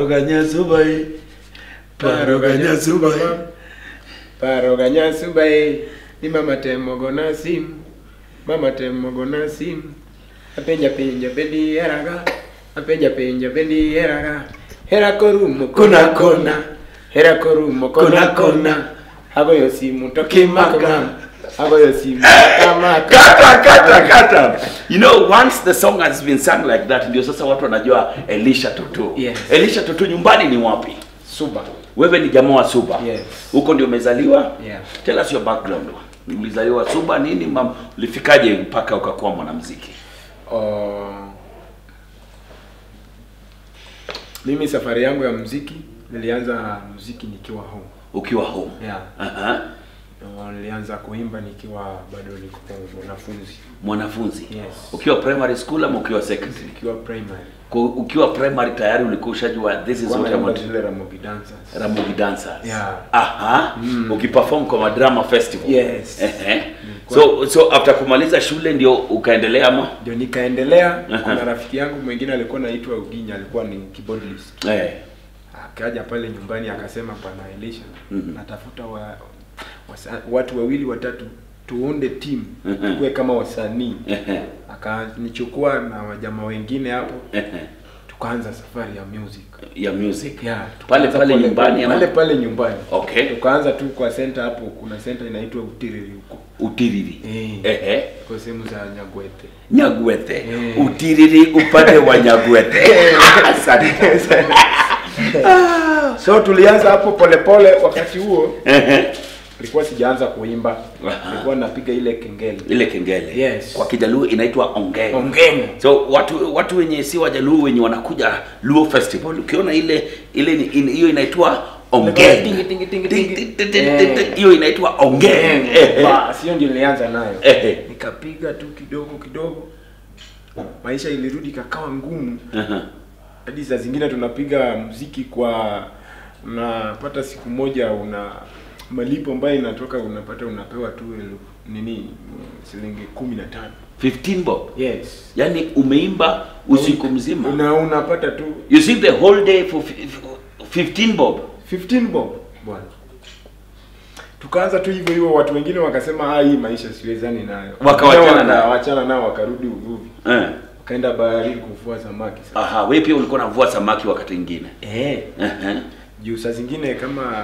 ganya subai paro ganya subai Paro ganya subai ni mama temo gona sim mama temo gona sim apenja penja pendi heraga apenja penja pendi heraga hera korumo kona kona hera korumo kona kona agoyo simu tokimaka agoyo simu tokamaka kata kata kata you know once the song has been sung like that ndio sasa watu wanajua elisha tutu Yes. elisha tutu nyumbani ni wapi suba wewe ni jamaa wa suba Yes. huko ndio umezaliwa Yeah. tell us your background ulizaliwa suba nini mam ulifikaje mpaka ukakuwa mwanamuziki Oh, mimi safari yangu ya muziki nilianza muziki nikiwa home ukiwa home yeah. Aha. Uh, nilianza kuimba nikiwa bado niko mwanafunzi mwanafunzi Yes. ukiwa primary school ama ukiwa secondary nikiwa primary Ku- ukiwa primary tayari ulikuwa ushajua this is Kwa what I naimba want zile Ramogi dancers Ramogi dancers Yeah. aha ukiperform kwa madrama festival Yes. Ehe. so so after kumaliza shule ndio ukaendelea ama ndio nikaendelea Aha. kuna rafiki yangu mwingine alikuwa naitwa Uginya alikuwa ni keyboardist eh akaja pale nyumbani akasema pana Elisha Mhm. natafuta wa, wasa, watu wawili watatu tuunde team Mhm. tuwe kama wasanii Ehe. akanichukua na wajamaa wengine hapo Ehe. tukaanza safari ya music ya music yeah, pale tukaanza pale pole- nyumbani ama pale pale nyumbani okay tukaanza tu kwa center hapo kuna center inaitwa Utiriri huko utiriri Eh. ehe kwa sehemu za Nyagwete nyagwete Eh. utiriri upande wa nyagwete asante so tulianza hapo polepole wakati huo Ehe. nilikuwa sijaanza kuimba Aha. nilikuwa napiga ile kengele ile kengele Yes. kwa kijaluo inaitwa ongeng ongeni so watu watu wenye si wajaluo wenye wanakuja luo festival ukiona ile ile ni- in- hiyo inaitwa ongeng Tingi, tingi, tingi, Ting, tingi. ting, ting, ting, Eh. ting, hiyo inaitwa ongeng Ehe. Bas, hiyo ndio nilianza nayo Ehe. nikapiga tu kidogo kidogo maisha ilirudi kakawa ngumu Aha. hadi saa zingine tunapiga mziki kwa unapata siku moja una malipo ambayo inatoka unapata unapewa tu elfu- nini mm, shilingi kumi na tano 15 bob yes yani umeimba usiku mzima una unapata tu you see the whole day for fi- fi- 15 bob 15 bob bwana tukaanza tu hivyo hivyo watu wengine wakasema ah hii maisha siwezani nayo Wakawachana Waka- nayo. wachana nao wakarudi uvuvi eh. wakaenda baharini kuvua samaki sasa aha wewe pia ulikuwa unavua samaki wakati mwingine eh Ehe. juu saa zingine kama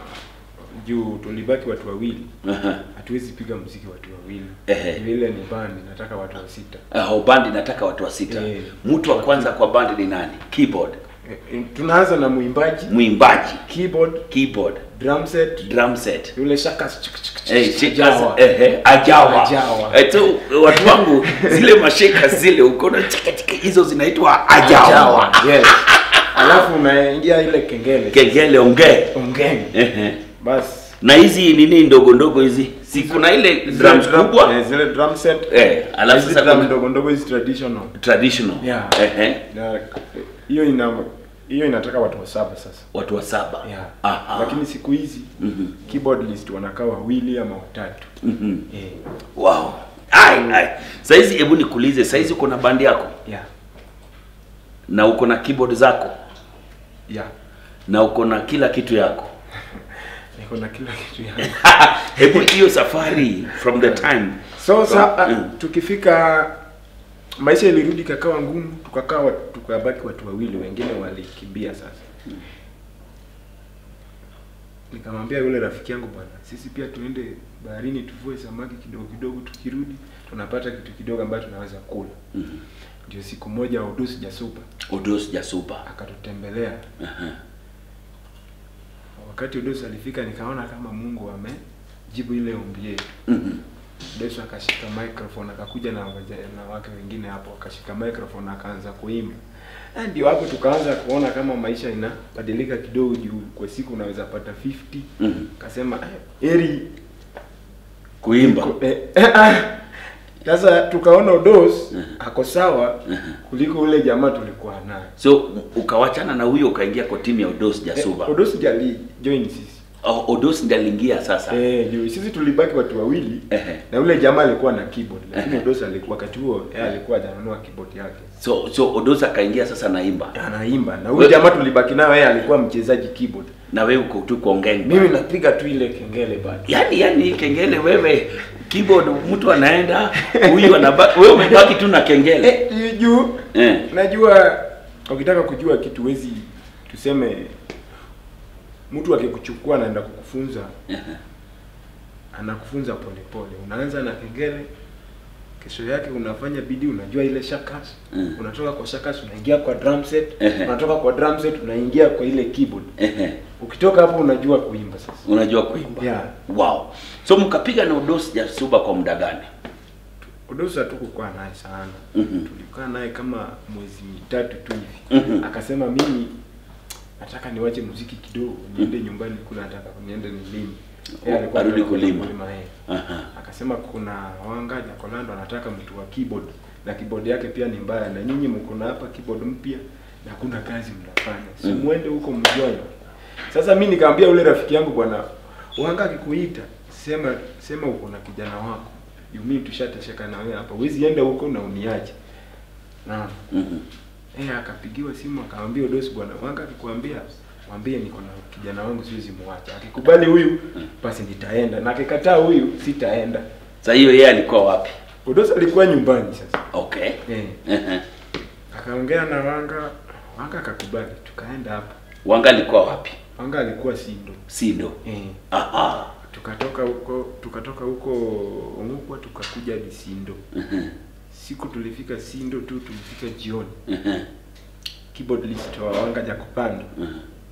juu tulibaki watu wawili Aha. hatuwezi piga muziki watu wawili Ehe. Juu ile ni bandi nataka watu wa sita Uh, bandi nataka watu wa sita Eh. mtu wa kwanza kwa bandi ni nani keyboard Eh, eh, tunaanza na mwimbaji mwimbaji keyboard keyboard drum set drum set yule shakas Eh, shakers, Jawa. ehe, ajawa Ajawa. Eh, so watu wangu zile masheka zile ukoona chika chika hizo zinaitwa ajawa Jawa, yes alafu unaingia ile kengele kengele ongee ongeni Ehe. basi na hizi nini ndogo ndogo hizi si kuna ile drums Zile drum- kubwa eh, zile drum set eh alafu hizi sasa drum kuna ndogo ndogo hizi traditional traditional Yeah. ehe na eh, hiyo ina hiyo inataka watu wa saba sasa watu wa saba yeah. aha lakini siku hizi Mhm. keyboard list wanakaa wawili ama watatu Mhm. eh, wow ai ai saizi hebu nikuulize saizi uko na bandi yako yeah, na uko na keyboard zako yeah. na uko na kila kitu yako niko na kila kitu yangu hebu hiyo safari from the time so sa, Mm. uh, tukifika maisha ilirudi kakawa ngumu tukakaa wat- tukabaki watu wawili wengine walikimbia sasa nikamwambia yule rafiki yangu bwana sisi pia tuende baharini tuvue samaki kidogo kidogo tukirudi tunapata kitu kidogo ambacho tunaweza kula Mhm. ndio siku moja udusi jasupa udos jasupa akatutembelea Aha. wakati udusi alifika nikaona kama mungu amejibu ile ombi yetu Mhm. Yesu akashika microphone akakuja na waja- na wake wengine hapo akashika microphone akaanza kuimba. Na ndio hapo tukaanza kuona kama maisha inabadilika kidogo juu kwa siku unaweza pata 50. Mhm. Akasema eh, eri kuimba eh, eh, ah. Sasa tukaona Odos ako sawa kuliko ule jamaa tulikuwa naye. so ukawachana na huyo ukaingia kwa timu ya udos Eh, jasuba Odos jali join sisi. O- Odos ndiye aliingia sasa. Eh, ndio sisi tulibaki watu wawili Ehe. na yule jamaa alikuwa na keyboard lakini Ehe. Odos alikuwa wakati huo yeye alikuwa hajanunua keyboard yake. So so Odos akaingia sasa naimba. Anaimba na We- huyu jamaa tulibaki naye yeye alikuwa mchezaji keyboard. Na wewe uko tu kuongea. Mimi napiga tu ile kengele bado. Yaani yaani kengele wewe keyboard mtu anaenda huyu anabaki wewe umebaki tu na kengele. Eh, hiyo juu Eh. Najua ukitaka kujua kitu wezi tuseme mtu akikuchukua anaenda kukufunza Ehe. anakufunza polepole. Unaanza na kengele, kesho yake unafanya bidii, unajua ile shakas Mm. unatoka kwa shakas unaingia kwa drum set, Ehe. unatoka kwa drum set unaingia kwa ile keyboard. Ehe. Ukitoka hapo unajua kuimba sasa. Unajua kuimba. Yeah. Wow. So mkapiga na Odos Jasuba kwa muda gani? Odosa hatukukaa naye sana. Mhm. Tulikaa naye kama mwezi mitatu tu hivi. Mhm. Akasema mimi nataka niwache muziki kidogo, niende nyumbani kuna nataka niende nilime. Yeye alikuwa Arudi anataka kwenda kulima. kulima yeye. Aha. Akasema kuna wanga Jakolando anataka mtu wa keyboard na keyboard yake pia ni mbaya na nyinyi mko na hapa keyboard mpya na hakuna kazi mnafanya. Si Mm. muende huko mjoin. Sasa mimi nikamwambia ule rafiki yangu bwana, wanga akikuita sema sema uko na kijana wako. You mean tushatesheka na wewe hapa. Huwezi enda huko na uniache. Naam. Mhm. Eh, akapigiwa simu akamwambia Odosi bwana, wanga akikwambia mwambie niko na kijana wangu siwezi muacha. Akikubali huyu basi nitaenda na akikataa huyu sitaenda. Sasa hiyo yeye alikuwa wapi? Odosi alikuwa nyumbani sasa. Okay. Eh, Ehe. akaongea na Wanga, Wanga akakubali, tukaenda hapo. Wanga alikuwa wapi? Wanga alikuwa Sindo. Sindo. Eh, Aha. tukatoka huko tukatoka huko Ongukwa tukakuja hadi Sindo. Ehe. Siku tulifika Sindo tu tulifika jioni. Ehe. Keyboard list wa Wanga Jakupanda Ehe.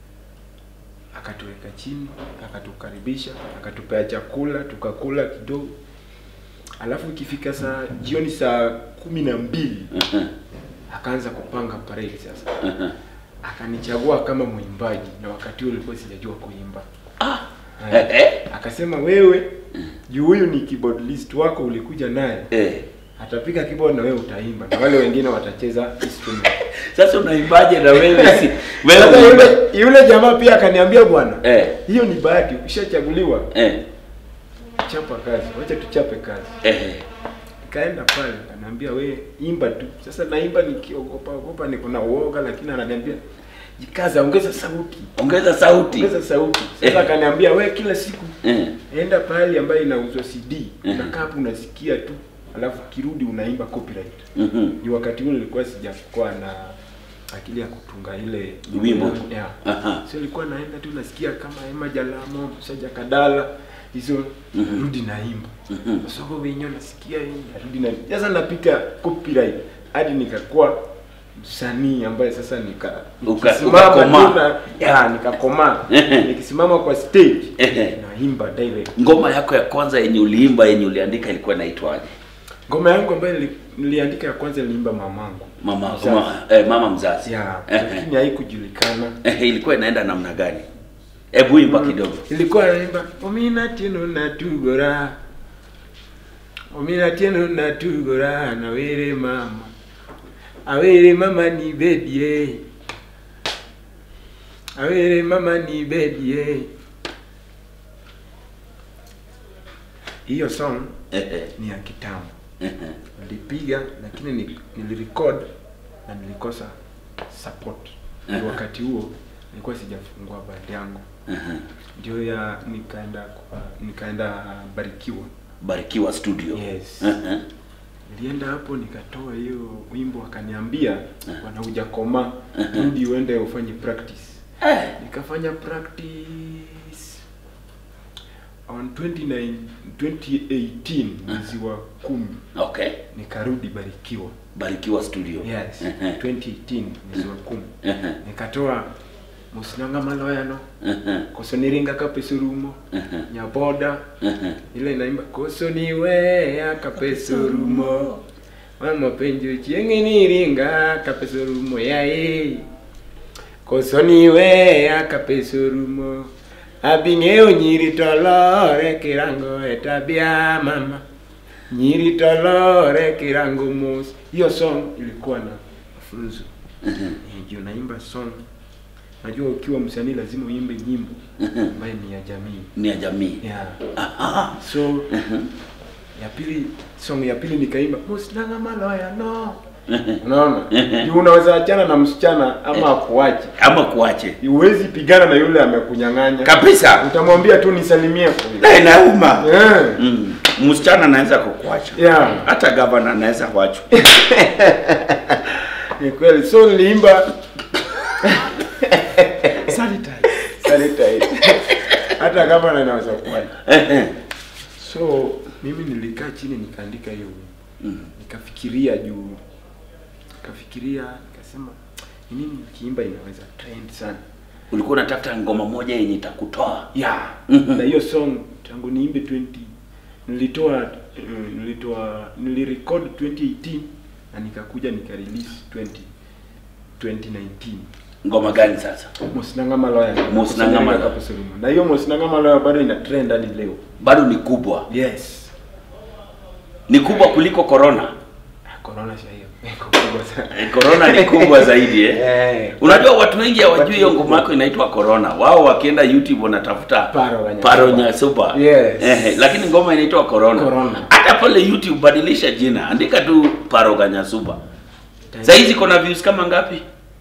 akatuweka chini, akatukaribisha, akatupea chakula, tukakula kidogo. Alafu ikifika saa jioni saa kumi na mbili Ehe. akaanza kupanga parade sasa. Ehe. Akanichagua kama mwimbaji na wakati huo nilikuwa sijajua kuimba. Ah. Eh. Eh. Akasema wewe juu huyu ni keyboard list wako ulikuja naye, Eh. atapiga keyboard na wewe utaimba na wale wengine watacheza instrument. Sasa unaimbaje na wewe si Sasa wewe yule yule jamaa pia akaniambia bwana, Eh. hiyo ni bahati, ukishachaguliwa Eh. chapa kazi, wacha tuchape kazi. Eh. Nikaenda pale akaniambia we imba tu. Sasa naimba nikiogopa ogopa, niko na uoga, lakini ananiambia jikaza, ongeza sauti, Ongeza sauti. ongeza sauti. Sasa Eh. akaniambia we kila siku Eh. enda pahali ambayo inauzwa CD, Mhm. unakaa hapo unasikia tu, alafu kirudi unaimba copyright. Mhm. Ni wakati ule nilikuwa sijakuwa na akili ya kutunga ile Wimbo. yangu. yeah. Aha. So nilikuwa naenda tu nasikia kama Emma Jalamo, Saja Kadala hizo Mhm. rudi naimba. Mhm. Soko wenyewe nasikia hii narudi na sasa napita copyright hadi nikakuwa msanii ambaye sasa nika Uka- nikisimama ukakomaa. tu na ya nikakomaa Ehe. nikisimama kwa stage Ehe. naimba direct. Ngoma yako ya kwanza yenye uliimba yenye uliandika ilikuwa inaitwaje? Ngoma yangu ambayo nili- niliandika ya kwanza niliimba mamangu. Mama Mzazi. ma, eh, mama mzazi. ya Ehe. lakini haikujulikana. Eh, ilikuwa inaenda namna gani? Hebu imba kidogo. ilikuwa naimba omina tieno natugora omina tieno natugora nawere mama awere mama ni bedie awere mama ni bedie hiyo song Ehe. ni ya kitambo Ehe. nilipiga lakini ni- nilirecord na nilikosa support ni Aha. wakati huo nilikuwa sijafungua band yangu Ehe. ndio ya nikaenda kwa nikaenda barikiwa Barikiwa studio. Yes. Ehe. nilienda hapo nikatoa hiyo wimbo akaniambia Aha. bwana hujakoma Aha. rudi uende ufanye practice Eh. nikafanya practice on 29 2018 mwezi wa kumi Okay. nikarudi barikiwa Barikiwa studio. yes Ehe. 2018 mwezi wa kumi Ehe. nikatoa musinanga maloyano Ehe. kosoniringa kapesurumo Ehe. nyaboda Ehe. ile inaimba kosoniweya kapesurumo wamapenjo chieng'iniringa kapesurumo yae kosoniweya kapesurumo abing'eyo nyiri tolore kirango etabia mama nyiri tolore kirango mos hiyo song ilikuwa na mafunzo Ehe. Eh, juu naimba song Najua ukiwa msanii lazima uimbe nyimbo ambayo ni ya jamii. ni ya jamii Yeah. Aha. So ya pili song ya pili nikaimba musnanga maloya no. Unaona? Juu unaweza achana na msichana ama akuache. ama kuache Huwezi pigana na yule amekunyang'anya. kabisa Utamwambia tu nisalimie. na inauma Yeah. mm. msichana anaweza kukuacha Yeah. hata gavana anaweza kuachwa Ni kweli. So niliimba sanitize. Hata kama na inaweza kuwa. So mimi nilikaa chini nikaandika hiyo wimbo. Mm. Nikafikiria juu nikafikiria nikasema ni nini nikiimba inaweza trend sana. ulikuwa unatafuta ngoma moja yenye itakutoa Yeah. Mhm. Na hiyo song tangu niimbe 20 nilitoa uh, nilitoa nilirecord 2018 na nikakuja nika release 20 2019. ngoma gani sasa Mosinanga Maloya. Mosinanga Maloya. Kapusuluma. Na hiyo Mosinanga Maloya bado ina trend hadi leo. bado ni kubwa Yes. ni kubwa kuliko corona Ah, Corona sha hiyo. Iko kubwa sana. Eh, corona ni kubwa zaidi eh? Eh. unajua watu wengi hawajui hiyo ngoma yako inaitwa corona wao wakienda youtube wanatafuta Paro Nyasuba. paro nyasuba Yes. eh, lakini ngoma inaitwa corona Corona. hata pale youtube badilisha jina andika tu paro ganyasuba saizi kuna views kama ngapi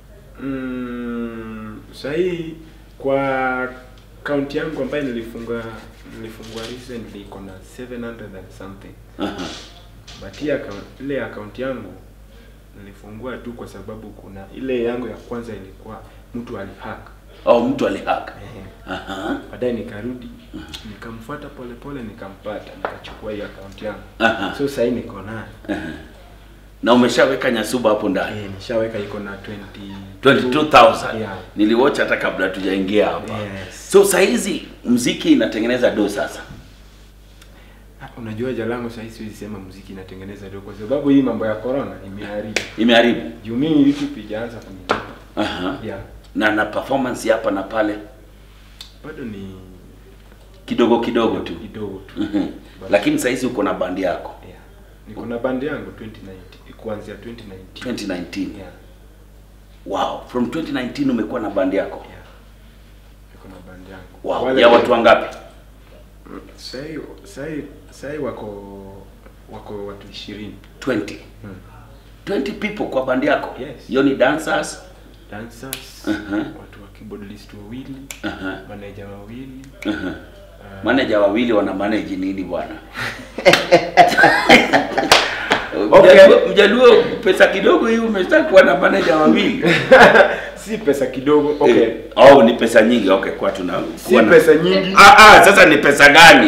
Mm, sahii kwa kaunti yangu ambayo nilifunga nilifungua recently iko na 700 and something Aha. but hii account, ile akaunti yangu nilifungua tu kwa sababu kuna ile yangu ya kwanza ilikuwa mtu alihack oh mtu alihaka Ehe. Aha. baadaye nikarudi nikamfuata polepole nikampata nikachukua hii akaunti yangu Aha. so sahii niko nayo na umeshaweka nyasuba hapo ndani eh, nishaweka iko na 20 22000 Yeah. niliwatch hata kabla tujaingia hapa Yes. so saizi mziki inatengeneza do sasa Ah, Unajua Jalango sahii siwezi sema muziki inatengeneza do kwa sababu hii mambo ya corona imeharibu. imeharibu Juu mimi YouTube ijaanza kunilipa. Aha. Yeah. na na performance hapa na pale Bado ni kidogo kidogo tu kidogo tu. Mhm. But- lakini saizi uko na bandi yako Yeah. Niko na band yangu 2019 kuanzia 2019. 2019 Yeah. wow from 2019 umekuwa na bandi yako Yeah. Niko na band yangu. wow Wale ya watu wangapi Sahii sahii sahii wako wako watu 20. 20 Hmm. 20 people kwa bandi yako Yes. hiyo ni dancers Dancers, Uh-huh. watu wa keyboardist wawili, Aha. manager wawili. Aha. Uh, manager wawili wana manage nini bwana Okay. Mjaluo- mjaluo pesa kidogo hii umesha kuwa na manager wawili si pesa kidogo. Okay. Eh, oh ni pesa nyingi okay kwa tuna Si kuwa na- pesa nyingi. ah, ah, sasa ni pesa gani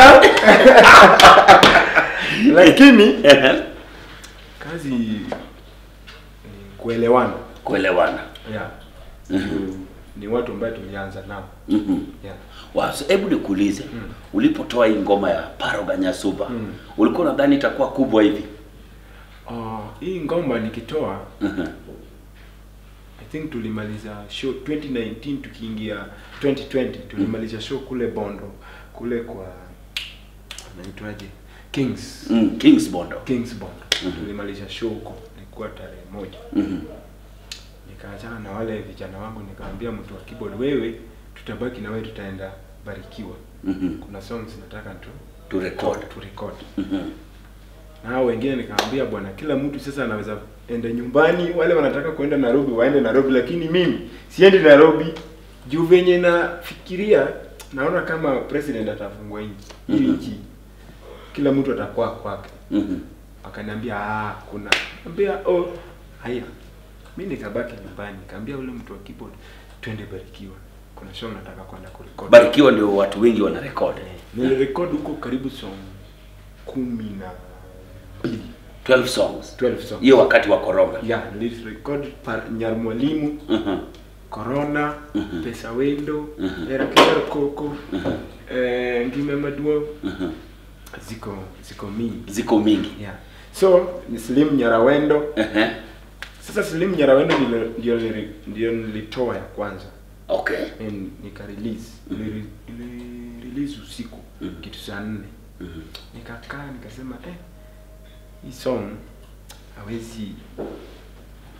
lakini kazi ni kuelewana kuelewana yeah. Juu ni watu ambaye tulianza nao Mhm. yeah. Wow, so hebu nikuulize ulipotoa hii ngoma ya Paro Ganyasuba Mm. ulikuwa unadhani itakuwa kubwa hivi Uh, hii ngoma nikitoa Mhm. I think tulimaliza show 2019 tukiingia 2020 tulimaliza show kule Bondo kule kwa naitwaje Kings mm, Kings Bondo Kings Bondo tulimaliza show huko ilikuwa tarehe moja Mhm. nikaachana na wale vijana wangu nikaambia mtu wa keyboard wewe tutabaki na wewe tutaenda barikiwa Mhm. kuna songs nataka tu to record tu record Mhm. na hao wengine nikaambia bwana kila mtu sasa anaweza enda nyumbani wale wanataka kuenda Nairobi waende Nairobi lakini mimi siendi Nairobi juu venye nafikiria naona kama president atafungua nchi hii Mhm. nchi kila mtu atakuwa kwake Mhm. akaniambia ah kuna ambia oh haya mimi nikabaki nyumbani kaambia ule mtu wa keyboard twende barikiwa kuna show nataka kwenda kurekodi Barikiwa ndio watu wengi wana record nilirekodi huko karibu song kumi na mbili 12 songs 12 songs hiyo wakati wa corona yeah nilirekodi pa Nyarmwalimu Mhm. Corona Mhm. Pesa Wendo Mhm. Era Kero Koko eh Ngime Maduo Mhm. ziko ziko mingi ziko mingi yeah so ni Slim Nyarawendo Ehe. Sasa Slim Nyarawendo ndio ndio nili- ndio nilitoa ya kwanza okay and nika release nili, nili release usiku Mhm. kitu saa nne Mhm. nikakaa nikasema eh hii song hawezi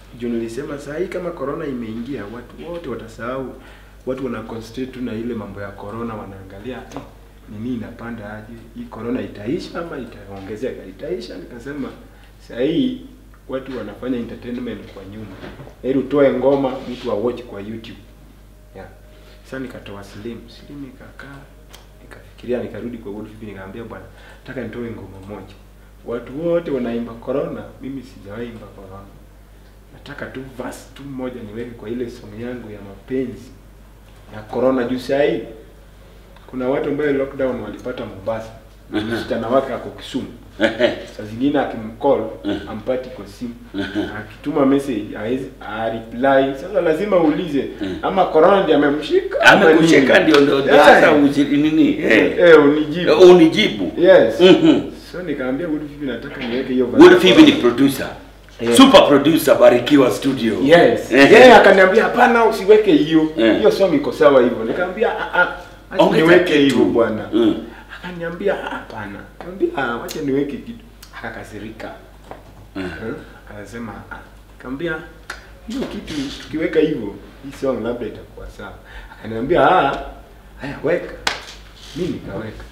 juu nilisema saa hii kama corona imeingia watu wote watasahau watu wana concentrate tu na ile mambo ya corona wanaangalia eh, nini inapanda aje hii corona itaisha ama itaongezeka itaisha nikasema saa hii watu wanafanya entertainment kwa nyumba heri utoe ngoma mtu wa watch kwa youtube yeah. sasa nikatoa slim slim ikakaa nikafikiria nikarudi kwa Wolf Vipi nikamwambia bwana nataka nitoe ngoma moja watu wote wanaimba corona mimi sijawahi imba corona nataka tu verse tu moja niweke kwa ile song yangu ya mapenzi ya corona juu saa hii kuna watu ambao lockdown walipata Mombasa msichana wake ako Kisumu saa zingine akimcall ampati kwa simu akituma message hawezi reply sasa lazima uulize ama corona ndiye amemshika ama nini? amekucheka ndio ndio ndio Yeah. sasa uji- nini eh, eh unijibu unijibu yes Mhm. so nikaambia Wood Vipi nataka niweke hiyo Wood verse. Phoebe ni producer Yeah. super producer Barikiwa Studio Yes. Eh. Yeye akaniambia hapana usiweke hiyo. Eh. Hiyo song iko sawa hivyo. Nikamwambia ah ah acha Ongeza niweke kitu. hivyo bwana. Mm. Akaniambia "Ah, hapana. Nikamwambia ah acha niweke kitu. Akakasirika. Mm. Eh? Akasema ah. Nikamwambia hiyo kitu tukiweka hivyo hii song labda itakuwa sawa. Akaniambia ah haya weka. Mimi nikaweka.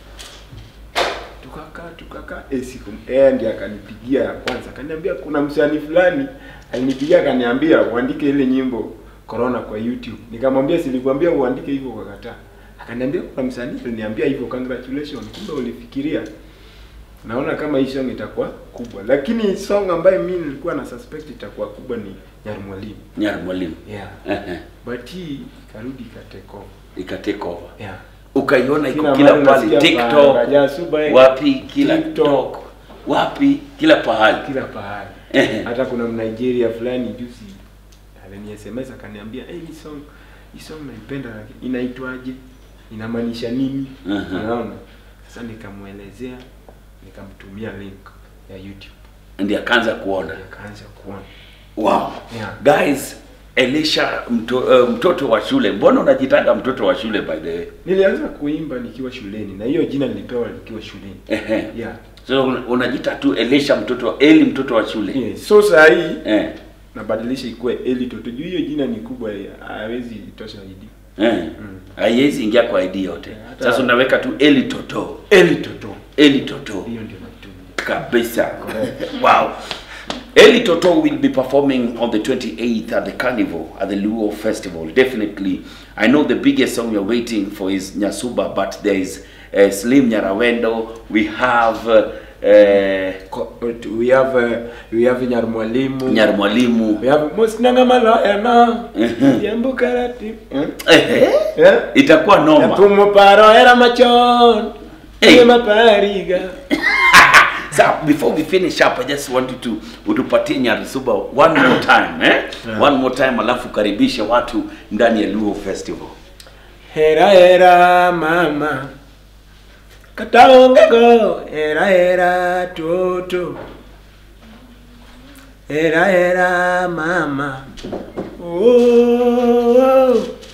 Tukakaa tukakaa eh, siku eh, ndiye akanipigia ya kwanza akaniambia kuna msanii fulani alinipigia akaniambia uandike ile nyimbo corona kwa YouTube nikamwambia silikwambia uandike hivyo kwa kataa akaniambia kuna msanii aliniambia hivyo congratulations kumbe ulifikiria naona kama hii song itakuwa kubwa lakini song ambayo mimi nilikuwa na suspect itakuwa kubwa ni Nyar Mwalimu Nyar Mwalimu yeah Ehe. but hii ikarudi ikatake over ika take over yeah ukaiona iko Kila kila mahali pale nasikia TikTok Faraja Subai, wapi kila TikTok. TikTok wapi kila pahali kila pahali Ehe. hata kuna mnigeria fulani juzi alini sms akaniambia hey, hii song hii song naipenda lakini inaitwaje inamaanisha nini Mhm. unaona sasa nikamwelezea nikamtumia link ya youtube ndiye akaanza kuona akaanza kuona wow Yeah. guys Elisha mto, uh, mtoto wa shule mbona unajitanga mtoto wa shule by the way nilianza kuimba nikiwa shuleni na hiyo jina nilipewa nikiwa shuleni Ehe. yeah. so una- unajita tu Elisha mtoto wa Eli mtoto wa shule yeah. so saa hii eh. nabadilisha ikuwe eli toto juu hiyo jina ni kubwa hawezi tosha ID Eh. haiwezi ingia kwa ID yote Hata- sasa unaweka tu Eli toto eli toto Eli toto hiyo ndio natumia kabisa wow Eli Toto will be performing on the 28th at the Carnival at the Luo Festival. Definitely, I know the biggest song you're waiting for is Nyasuba, but there is uh, Slim Nyarawendo. We have uh, uh, Ko- we have uh, we have Nyarmwalimu Nyarmwalimu. we have Musnanga Maloyana Mhm. Yambu Karati Ehe, yeah itakuwa noma. Yapumo paro era machon Hey. Hey. mapariga So before we finish up, I just want you to utupatie Nyarisuba one more time eh? Yeah. One more time alafu karibishe watu ndani ya Luo Festival. Hera hera mama Kataongego hera hera toto Hera hera mama oh,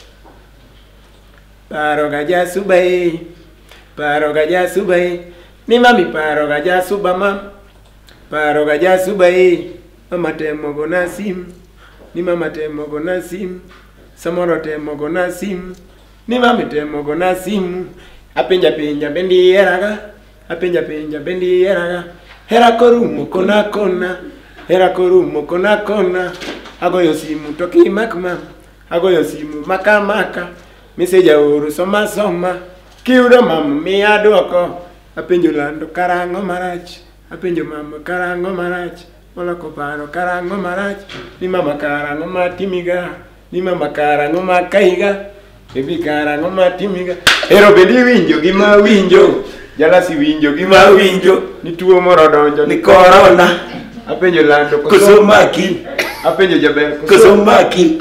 Paro gaja subai Paro gaja subai Ni mami paro gaja suba mam Paro gaja subai Mama temo gona sim Ni mama temo gona sim Samoro temo gona sim Ni mami temo gona sim Apenja penja bendi eraga Apenja penja bendi eraga Hera korumo kona kona Hera korumo kona kona Agoyo simu toki makma Agoyo simu maka maka Meseja uru soma soma Kiudo mama miya duoko Apenjo lando karango marach Apenjo mama karango marach Moloko paro karango marach Ni mama karango matimiga Ni mama karango makaiga Ebi karango matimiga Ero bedi winjo gima winjo Jalasi winjo gima winjo Ni tuo moro donjo Ni corona. Apenjo lando Kosomaki. Apenjo jaber Kosomaki.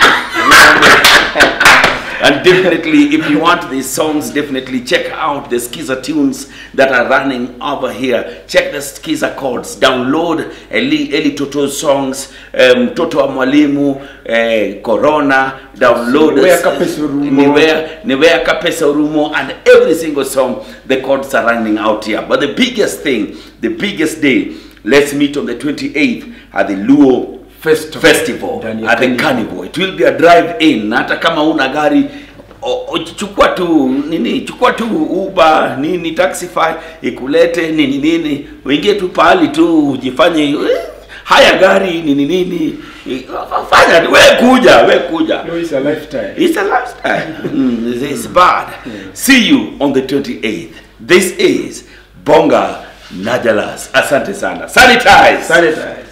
And definitely, if you want these songs, definitely check out the Skiza tunes that are running over here. Check the Skiza chords. Download Eli, Eli Toto's songs, um, Toto wa Mwalimu, eh, Corona. Download Niwea Kapesa Urumo. Niwea, Niwea Kapesa Urumo, and every single song, the chords are running out here. But the biggest thing, the biggest day, let's meet on the 28th at the Luo Festival. festival Ndani ya at the Carnival. carnival it will be a drive in hata kama una gari o- o- chukua tu nini chukua tu uber nini taxify ikulete nini nini uingie tu pahali tu ujifanye eh, haya gari nini nini eh, fanya we kuja we kuja No, it's a lifetime. It's a lifestyle. mm, it's bad. See you on the 28th. This is Bonga Najalas. Asante sana. Sanitize. Sanitize.